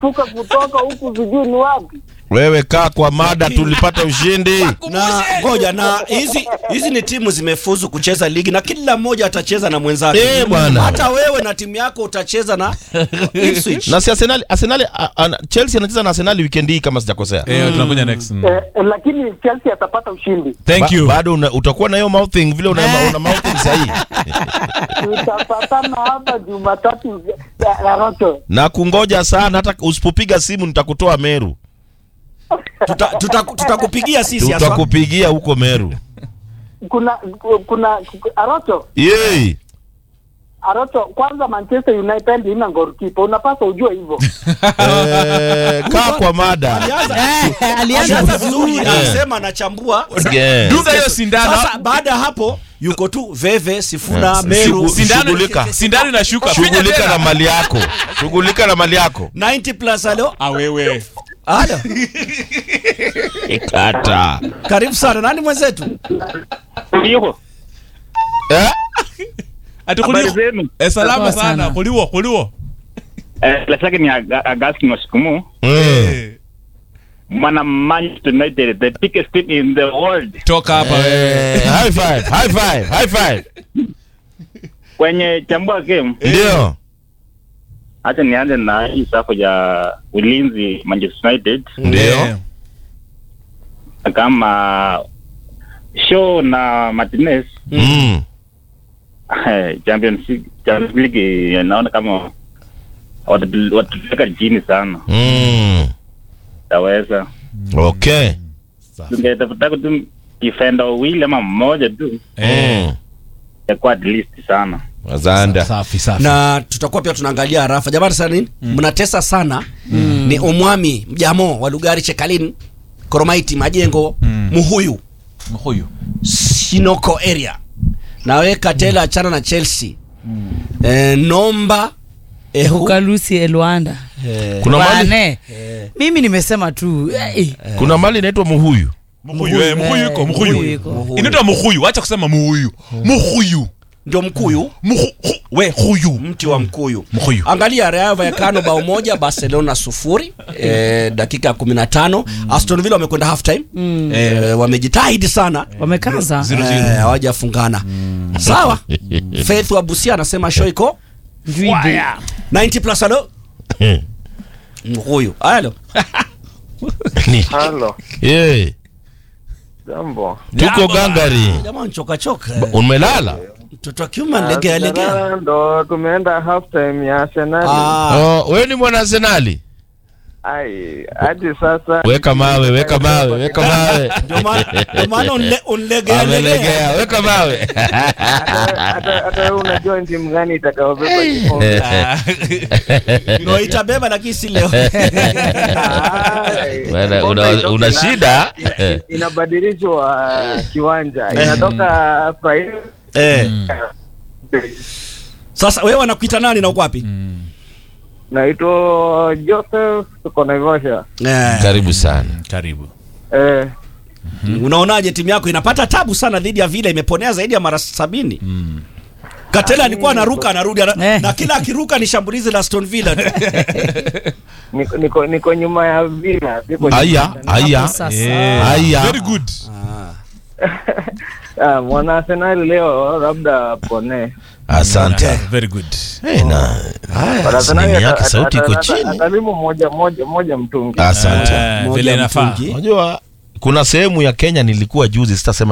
tuka kutoka huku sijui ni wapi. Wewe kaa kwa mada, tulipata ushindi. na ngoja na hizi hizi ni timu zimefuzu kucheza ligi na kila mmoja atacheza na mwenzake. Eh, bwana. Hata wewe na timu yako utacheza na Ipswich. Na si Arsenal, Arsenal a, a, Chelsea anacheza na Arsenal weekend hii kama sijakosea. Eh, tunakuja next. Mm. Eh, eh, lakini Chelsea atapata ushindi. Thank Ba- you. Bado una, utakuwa na hiyo mouthing vile una, una mouthing sahihi. Tutapatana hapa Jumatatu ya- ya Roto. Na kungoja sana hata usipopiga simu nitakutoa Meru. Tuta- tuta- Tutakupigia sisi haswa. Tutakupigia huko Meru. Kuna kuna Aroto Yey. Aroto, kwanza Manchester United ina goalkeeper, unapaswa ujue hivyo. Eh, kaa kwa mada. Alianza alianza alianza vizuri, vizuri alisema anachambua. Yeah. Dunga hiyo sindano. Sasa baada ya hapo yuko tu Veve, Sifuna, Yes. Meru. Shugu- Sindano Shughulika. sindano inashuka. Finya Shughulika tena. na mali yako. Shughulika na mali yako. 90 plus alo. Ah, wewe. Alo. Kata. Karibu sana. Nani mwenzetu? Ndio. Eh? Ati Habari kuliwo. zenu? Eh, salama Poa sana. sana. Kuliwo, kuliwo. Eh, bila shaka ni Aga- Augustine Washikumu. Mm. Eh, Mwana Manchester United, the biggest team in the world. Toka hapa wewe. Eh, high five, high five, high five. Kwenye chambua game, Ndio. acha nianze na hii safu ya ulinzi Manchester United Ndio. Eh, kama Shaw na Martinez Mm. eh, Champions League, Champions League eh, naona kama watu- watupeleka chini sana, Mm. taweza Okay. tungetafuta tu defender wawili ama mmoja tu eh. Mm. itakuwa at least sana. Azanda. Safi, safi. na tutakuwa pia tunaangalia harafa jamani sana nini mnatesa sana ni omwami mjamo wa lugari chekalin koromaiti majengo muhuyu Huyu. sinoko area naweka tela achana na chelsea eh, nomba ehu ukalusi elwanda Kuna mali Bane. mimi nimesema tu eh, kuna mali inaitwa Muhuyu. Mhuyu, eh, mhuyu iko, Mhuyu mhuyu. iko. Inaitwa mhuyu, acha kusema muhuyu. Mhuyu. ndio mkuyu Mhu, hu, we huyu. mti wa mkuyu Mkuyu. angalia Rayo Vallecano bao moja Barcelona sufuri eh, dakika ya 15 Aston Villa wamekwenda half time eh, wamejitahidi sana wamekaza Zero, zero. Eh, hawajafungana sawa Faith wa Busia anasema show iko Juide. 90 plus alo huyu alo Ni- Halo, Eh, jambo. tuko gangari. jamaa choka choka Umelala? mtoto wa kiume analegea legea Arsenal ndo tumeenda half time ya Arsenal. ah Oh, wewe ni mwana Arsenali? Ai, hadi sasa Weka mawe, weka mawe, weka mawe. ndio maana ndio maana unle- unlegea legea Amelegea, weka mawe. hata hata- hata wewe unajua ni timu gani itakayobeba kikombe. ndio itabeba lakini si leo Ai, Bwana, kikombe una- itoke una na- shida? ina- Inabadilishwa kiwanja, inatoka Friday eh sasa wewe wanakuita nani na uko wapi naitwa Joseph, tuko Naivasha. eh Karibu sana. Karibu. Eh, unaonaje timu yako inapata tabu sana dhidi ya Villa imeponea zaidi ya mara sabini Katela alikuwa anaruka anarudi ana, Eh. na kila akiruka ni shambulizi la Aston Villa tu. niko, niko, niko nyuma ya Villa, siko nyuma Aya, ya- aya. Hapo sasa. Eh, Aya. Very good. Ah, mwana Arsenal leo labda pone Asante. Very good. Eh, na haya, simu yake sauti iko chini. atalimu moja moja moja mtungi Asante. Eh, Moja vile inafaa. mtungi. Unajua kuna sehemu ya Kenya nilikuwa juzi sitasema